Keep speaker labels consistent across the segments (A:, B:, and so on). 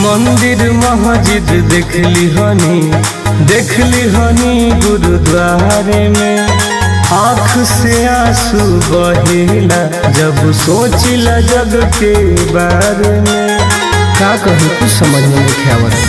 A: मंदिर मस्जिद देखली हनी देखली हनी गुरुद्वारे में आँख से आंसू बहेला जब सोचिला जग के बारे में
B: का कहूँ कुछ समझ में नहीं आवत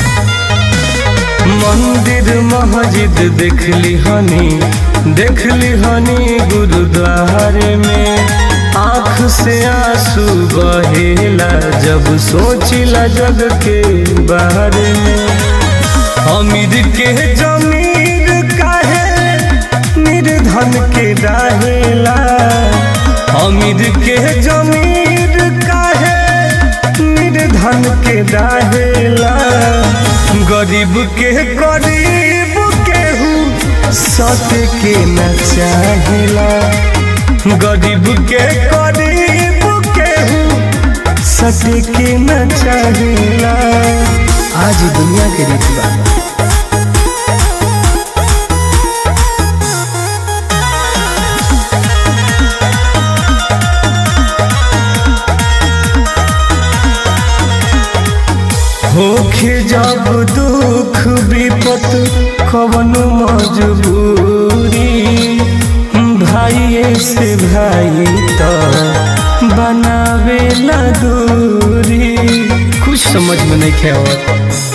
A: मंदिर मस्जिद देखली हनी देखली हनी गुरुद्वारे में आँख से आंसू बहेला जब सोचिला जग के बारे में अमीर के जमीर काहे निर्धन के रहेला अमीर के जमीर काहे निर्धन के रहेला गरीब के गरीब केहू सत के न चाहेला गरीब के गरीब केहू सत के न चाहेला
B: आज ही दुनिया के रीति बा
A: होखे जब दुख विपत कवन मजबूरी भाई से भाई तो बनावे ला दूरी
B: कुछ समझ में नहीं आवत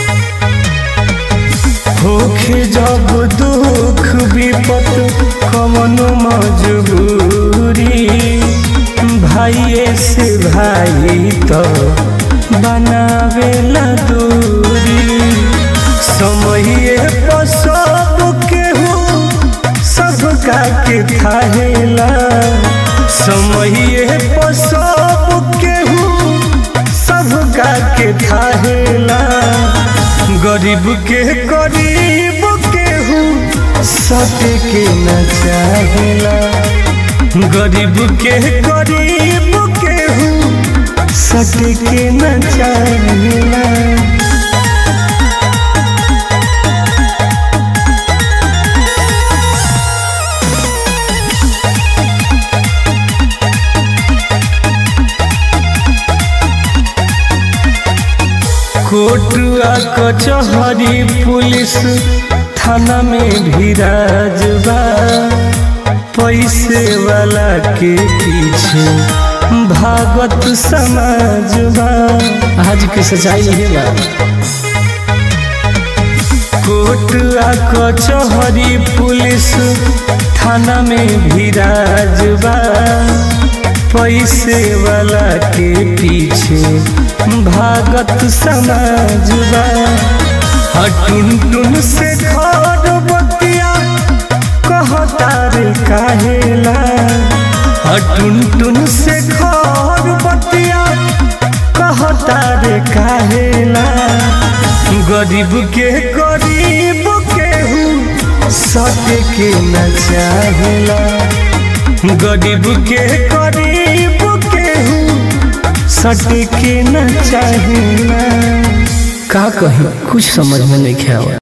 A: होखे जब दुख विपत कवन मजबूरी भाई से भाई तो बनावे ला दूरी समय पर सब केहू सबका के थाहेला समय पर सब केहू सबका के थाहेला गरीब के गरीब केहू सत के न चाहेला गरीब के गरीब केहू सत के न चाहेला कोटुआ कचहरी पुलिस थाना में भी राजबा पैसे वाला के पीछे भागत समाजबा
B: आज की सच्चाई यही बा
A: कोटुआ कचहरी पुलिस थाना में भी राजबा पैसे वाला के पीछे भागत समाजबा हटुन टुन से घर बतिया कहता रे काहेला हटुन टुन से घर बतिया कहता रे काहेला गरीब के गरीब केहू सत के न चाहेला गरीब के गरीब केहू सट के न चाहेला
B: का कहीं कुछ समझ में नहीं आवत